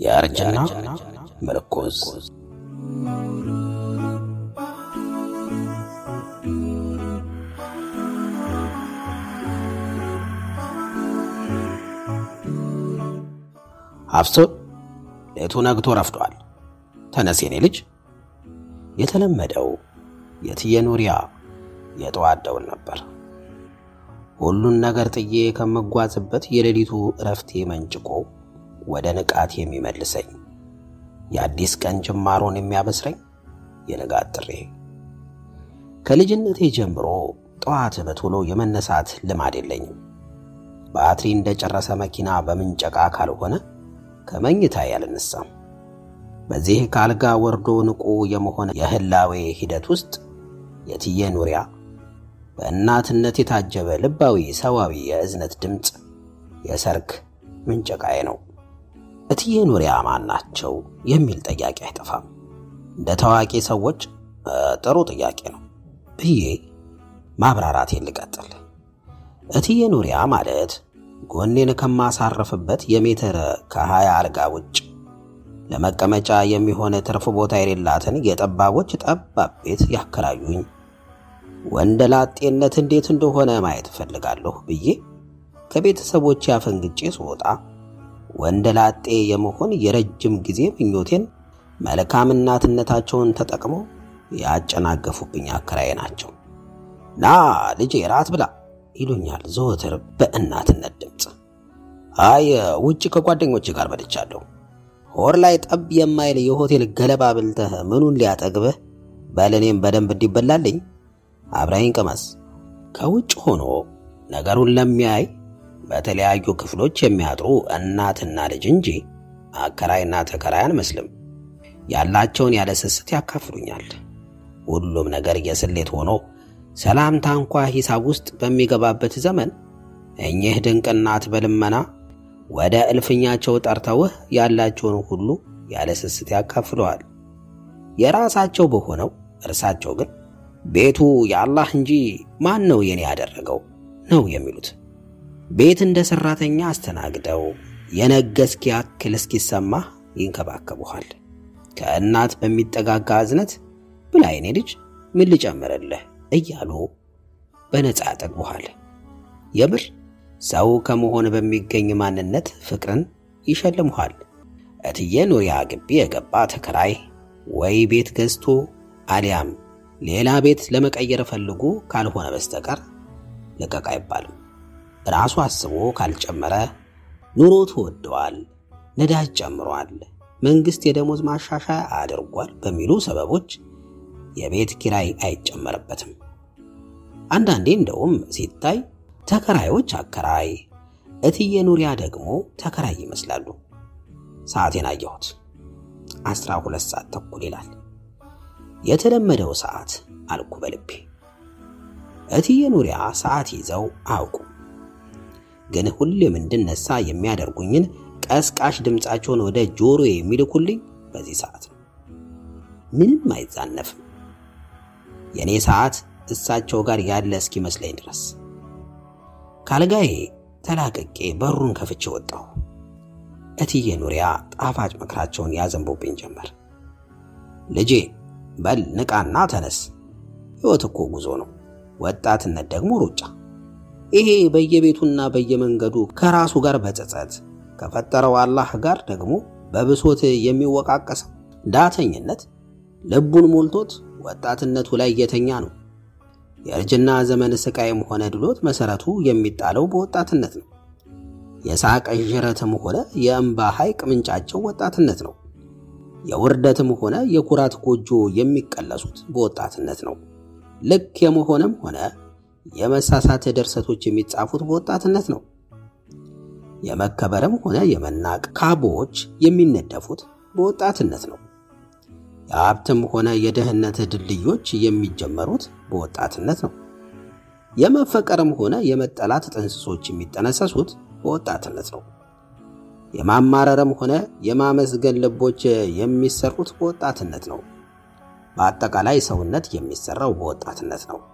የእርጅና ምርኩዝ አፍሶን ሌቱ ነግቶ ረፍዷል። ተነስ የኔ ልጅ። የተለመደው የትየ ኑሪያ የጠዋት ደውል ነበር። ሁሉን ነገር ጥዬ ከምጓዝበት የሌሊቱ እረፍቴ መንጭቆ ወደ ንቃት የሚመልሰኝ የአዲስ ቀን ጅማሮን የሚያበስረኝ የንጋት ጥሬ። ከልጅነቴ ጀምሮ ጠዋት በቶሎ የመነሳት ልማድ የለኝም። ባትሪ እንደጨረሰ መኪና በምንጨቃ ካልሆነ ከመኝታ ያልነሳም። በዚህ ከአልጋ ወርዶ ንቁ የመሆን የህላዌ ሂደት ውስጥ የትየ ኑሪያ በእናትነት የታጀበ ልባዊ ሰዋዊ የእዝነት ድምፅ የሰርክ ምንጨቃዬ ነው። እትዬ ኑሪያ ማን ናቸው የሚል ጥያቄ አይጠፋም። እንደ ታዋቂ ሰዎች ጥሩ ጥያቄ ነው ብዬ ማብራራቴን ልቀጥል። እትዬ ኑሪያ ማለት ጎኔን ከማሳረፍበት የሜትር ከሀያ አልጋ ውጭ ለመቀመጫ የሚሆን ትርፍ ቦታ የሌላትን የጠባቦች ጠባብ ቤት ያከራዩኝ ወንደላጤነት እንዴት እንደሆነ ማየት እፈልጋለሁ ብዬ ከቤተሰቦች ያፈንግጬ ስወጣ ወንደላጤ የመሆን የረጅም ጊዜ ምኞቴን መልካም እናትነታቸውን ተጠቅመው ያጨናገፉብኝ አከራዬ ናቸው። ና ልጄ ራት ብላ ይሉኛል ዘወትር በእናትነት ድምፅ። አይ ውጭ ከጓደኞች ጋር በልቻለሁ። ሆር ላይ ጠብ የማይል የሆቴል ገለባ ብልተህ ምኑን ሊያጠግብህ? በለኔም በደንብ እንዲበላልኝ አብረኸኝ ቅመስ። ከውጭ ሆኖ ነገሩን ለሚያይ በተለያዩ ክፍሎች የሚያጥሩ እናትና ልጅ እንጂ አከራይና ተከራይ አንመስልም። ያላቸውን ያለ ስስት ያካፍሉኛል። ሁሉም ነገር የስሌት ሆኖ ሰላምታ እንኳ ሂሳብ ውስጥ በሚገባበት ዘመን እኚህ ድንቅ እናት በልመና ወደ እልፍኛቸው ጠርተውህ ያላቸውን ሁሉ ያለ ስስት ያካፍለዋል። የራሳቸው በሆነው እርሳቸው ግን ቤቱ የአላህ እንጂ ማን ነው የኔ ያደረገው ነው የሚሉት። ቤት እንደ ሰራተኛ አስተናግደው የነገስኪ ያክል እስኪሰማህ ይንከባከቡሃል። ከእናት በሚጠጋጋ እዝነት ብላ የኔ ልጅ ምን ልጨምርልህ እያሉ በነፃ ያጠግቡሃል። የምር ሰው ከመሆን በሚገኝ ማንነት ፍቅርን ይሸልሙሃል። እትዬ ኑሪያ ግቢ የገባ ተከራይ ወይ ቤት ገዝቶ አሊያም ሌላ ቤት ለመቀየር ፈልጎ ካልሆነ በስተቀር ልቀቅ አይባልም። ራሱ አስቦ ካልጨመረ ኑሮ ተወደዋል፣ ነዳጅ ጨምሯል፣ መንግስት የደሞዝ ማሻሻያ አድርጓል በሚሉ ሰበቦች የቤት ኪራይ አይጨመርበትም። አንዳንዴ እንደውም ሲታይ ተከራዮች አከራይ፣ እትዬ ኑሪያ ደግሞ ተከራይ ይመስላሉ። ሰዓቴን አየሁት። አስራ ሁለት ሰዓት ተኩል ይላል። የተለመደው ሰዓት አልኩ በልቤ። እትዬ ኑሪያ ሰዓት ይዘው አውቁ፣ ግን ሁሌም እንድነሳ የሚያደርጉኝን ቀስቃሽ ድምፃቸውን ወደ ጆሮ የሚልኩልኝ በዚህ ሰዓት ነው። ምንም አይዛነፍም። የእኔ ሰዓት እሳቸው ጋር ያለ እስኪመስለኝ ድረስ ካልጋዬ ተላቅቄ በሩን ከፍቼ ወጣሁ። እትዬ ኑሪያ ጣፋጭ ምክራቸውን ያዘንቡብኝ ጀመር። ልጄ በል ንቃና ተነስ። ሕይወት እኮ ጉዞ ነው፣ ወጣትነት ደግሞ ሩጫ። ይሄ በየቤቱና በየመንገዱ ከራሱ ጋር በጸጸት ከፈጠረው አላህ ጋር ደግሞ በብሶት የሚወቃቀሰው ዳተኝነት ልቡን ሞልቶት ወጣትነቱ ላይ የተኛ ነው። የእርጅና ዘመን ስቃይም ሆነ ድሎት መሰረቱ የሚጣለው በወጣትነት ነው። የሳቅ ዥረትም ሆነ የእንባ ሐይቅ ምንጫቸው ወጣትነት ነው። የውርደትም ሆነ የኩራት ጎጆ የሚቀለሱት በወጣትነት ነው። ልክ የመሆንም ሆነ የመሳሳት ድርሰቶች የሚጻፉት በወጣትነት ነው። የመከበርም ሆነ የመናቅ ካቦዎች የሚነደፉት በወጣትነት ነው። የሀብትም ሆነ የድህነት ድልድዮች የሚጀመሩት በወጣትነት ነው። የመፈቀርም ሆነ የመጠላት ጥንስሶች የሚጠነሰሱት በወጣትነት ነው። የማማረርም ሆነ የማመስገን ልቦች የሚሰሩት በወጣትነት ነው። በአጠቃላይ ሰውነት የሚሰራው በወጣትነት ነው።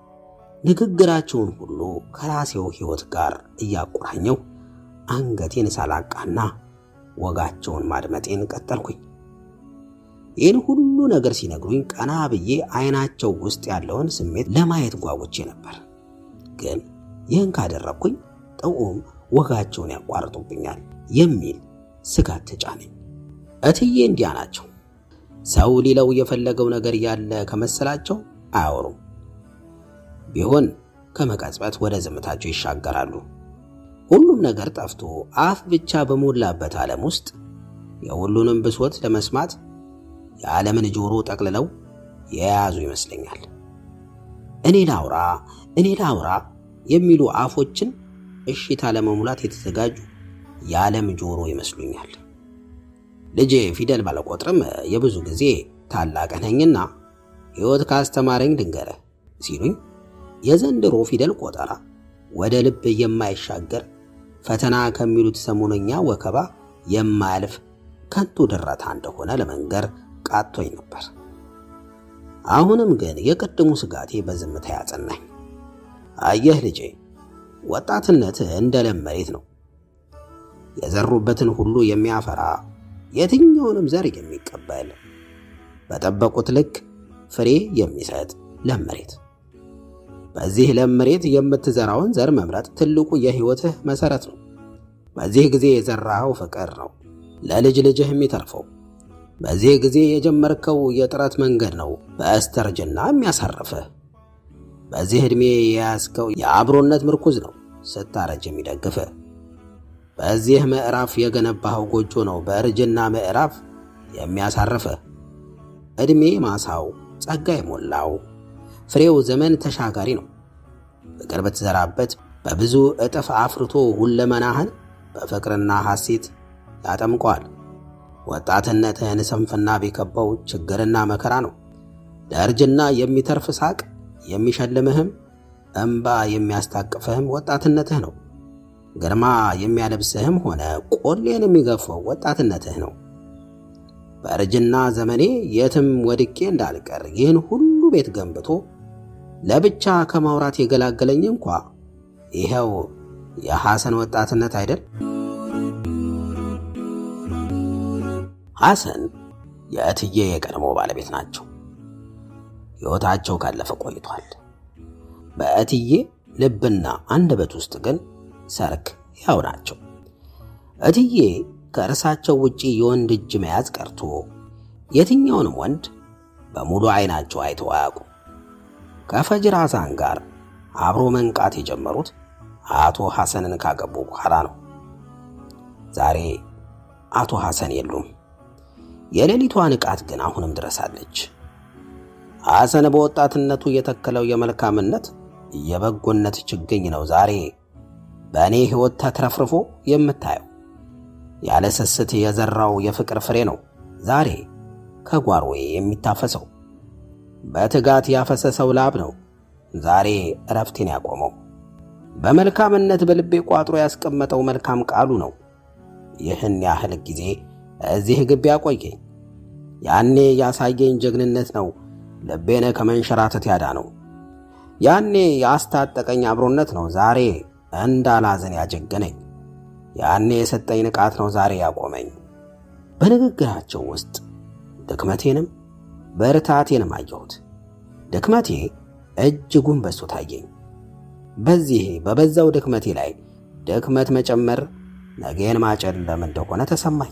ንግግራቸውን ሁሉ ከራሴው ሕይወት ጋር እያቆራኘው አንገቴን ሳላቃና ወጋቸውን ማድመጤን ቀጠልኩኝ። ይህን ሁሉ ነገር ሲነግሩኝ ቀና ብዬ አይናቸው ውስጥ ያለውን ስሜት ለማየት ጓጉቼ ነበር። ግን ይህን ካደረግኩኝ ጥዑም ወጋቸውን ያቋርጡብኛል የሚል ስጋት ተጫነኝ። እትዬ እንዲያ ናቸው። ሰው ሊለው የፈለገው ነገር ያለ ከመሰላቸው አያወሩም። ቢሆን ከመቀጽበት ወደ ዝምታቸው ይሻገራሉ። ሁሉም ነገር ጠፍቶ አፍ ብቻ በሞላበት ዓለም ውስጥ የሁሉንም ብሶት ለመስማት የዓለምን ጆሮ ጠቅልለው የያዙ ይመስለኛል። እኔ ላውራ እኔ ላውራ የሚሉ አፎችን እሽታ ለመሙላት የተዘጋጁ የዓለም ጆሮ ይመስሉኛል። ልጄ ፊደል ባለቆጥርም የብዙ ጊዜ ታላቅ ነኝና ሕይወት ካስተማረኝ ልንገርህ ሲሉኝ የዘንድሮ ፊደል ቆጠራ ወደ ልብ የማይሻገር ፈተና ከሚሉት ሰሞነኛ ወከባ የማያልፍ ከንቱ ድረታ እንደሆነ ለመንገር ቃቶኝ ነበር። አሁንም ግን የቅድሙ ስጋቴ በዝምታ ያጸናኝ። አየህ ልጄ፣ ወጣትነት እንደ ለም መሬት ነው። የዘሩበትን ሁሉ የሚያፈራ የትኛውንም ዘር የሚቀበል በጠበቁት ልክ ፍሬ የሚሰጥ ለም መሬት። በዚህ ለም መሬት የምትዘራውን ዘር መምረጥ ትልቁ የሕይወትህ መሠረት ነው። በዚህ ጊዜ የዘራኸው ፍቅር ነው ለልጅ ልጅህ የሚተርፈው። በዚህ ጊዜ የጀመርከው የጥረት መንገድ ነው በስተርጅና የሚያሳርፍህ። በዚህ ዕድሜ የያዝከው የአብሮነት ምርኩዝ ነው ስታረጅ የሚደግፍህ። በዚህ ምዕራፍ የገነባኸው ጎጆ ነው በእርጅና ምዕራፍ የሚያሳርፍህ። ዕድሜ ማሳው ጸጋ የሞላው ፍሬው ዘመን ተሻጋሪ ነው። ፍቅር ብትዘራበት በብዙ እጥፍ አፍርቶ ሁለመናህን በፍቅርና ሐሴት ያጠምቀዋል። ወጣትነትህን ስንፍና ቢከበው ችግርና መከራ ነው። ለእርጅና የሚተርፍ ሳቅ የሚሸልምህም እምባ የሚያስታቅፍህም ወጣትነትህ ነው። ግርማ የሚያለብስህም ሆነ ቆሌን የሚገፋው ወጣትነትህ ነው። በእርጅና ዘመኔ የትም ወድቄ እንዳልቀር ይህን ሁሉ ቤት ገንብቶ ለብቻ ከማውራት የገላገለኝ እንኳ ይኸው የሐሰን ወጣትነት አይደል? ሐሰን የእትዬ የቀድሞ ባለቤት ናቸው። ሕይወታቸው ካለፈ ቆይቷል። በእትዬ ልብና አንደበት ውስጥ ግን ሰርክ ያው ናቸው። እትዬ ከእርሳቸው ውጪ የወንድ እጅ መያዝ ቀርቶ የትኛውንም ወንድ በሙሉ ዓይናቸው አይተው አያውቁ። ከፈጅር ሐሳን ጋር አብሮ መንቃት የጀመሩት አቶ ሐሰንን ካገቡ በኋላ ነው። ዛሬ አቶ ሐሰን የሉም። የሌሊቷ ንቃት ግን አሁንም ድረሳለች። ሐሰን በወጣትነቱ የተከለው የመልካምነት የበጎነት ችግኝ ነው ዛሬ በእኔ ሕይወት ተትረፍርፎ የምታየው። ያለ ስስት የዘራው የፍቅር ፍሬ ነው ዛሬ ከጓሮዬ የሚታፈሰው። በትጋት ያፈሰሰው ላብ ነው ዛሬ እረፍቴን ያቆመው። በመልካምነት በልቤ ቋጥሮ ያስቀመጠው መልካም ቃሉ ነው ይህን ያህል ጊዜ እዚህ ግቢ ያቆየኝ። ያኔ ያሳየኝ ጀግንነት ነው ልቤን ከመንሸራተት ያዳ ነው። ያኔ ያስታጠቀኝ አብሮነት ነው ዛሬ እንዳላዘን ያጀገነኝ። ያኔ የሰጠኝ ንቃት ነው ዛሬ ያቆመኝ። በንግግራቸው ውስጥ ድክመቴንም በርታቴንም አየሁት። ድክመቴ እጅጉን በዝቶ ታየኝ። በዚህ በበዛው ድክመቴ ላይ ድክመት መጨመር ነገን ማጨለም እንደሆነ ተሰማኝ።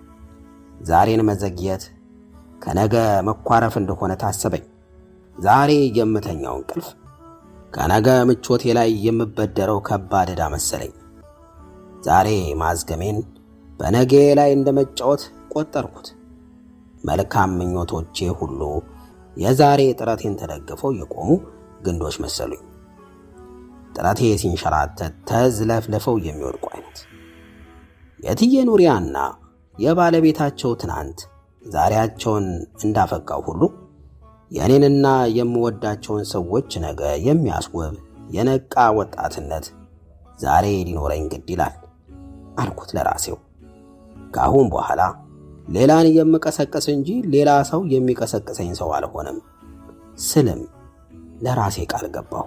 ዛሬን መዘግየት ከነገ መኳረፍ እንደሆነ ታሰበኝ። ዛሬ የምተኛው እንቅልፍ ከነገ ምቾቴ ላይ የምበደረው ከባድ ዕዳ መሰለኝ። ዛሬ ማዝገሜን በነጌ ላይ እንደ መጫወት ቆጠርኩት። መልካም ምኞቶቼ ሁሉ የዛሬ ጥረቴን ተደግፈው የቆሙ ግንዶች መሰሉኝ። ጥረቴ ሲንሸራተት ተዝለፍልፈው የሚወድቁ አይነት የእትዬ ኑሪያና የባለቤታቸው ትናንት ዛሬያቸውን እንዳፈካው ሁሉ የእኔንና የምወዳቸውን ሰዎች ነገ የሚያስውብ የነቃ ወጣትነት ዛሬ ሊኖረኝ ግድ ይላል አልኩት ለራሴው። ከአሁን በኋላ ሌላን የምቀሰቅስ እንጂ ሌላ ሰው የሚቀሰቅሰኝ ሰው አልሆንም ስልም ለራሴ ቃል ገባሁ።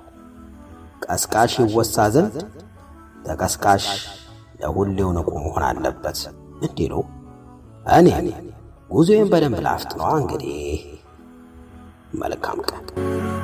ቀስቃሽ ይወሳ ዘንድ ተቀስቃሽ ለሁሌው ንቁ መሆን አለበት እንዲህ ነው። እኔ ጉዞዬን በደንብ ላፍጥነዋ እንግዲህ። መልካም ቀን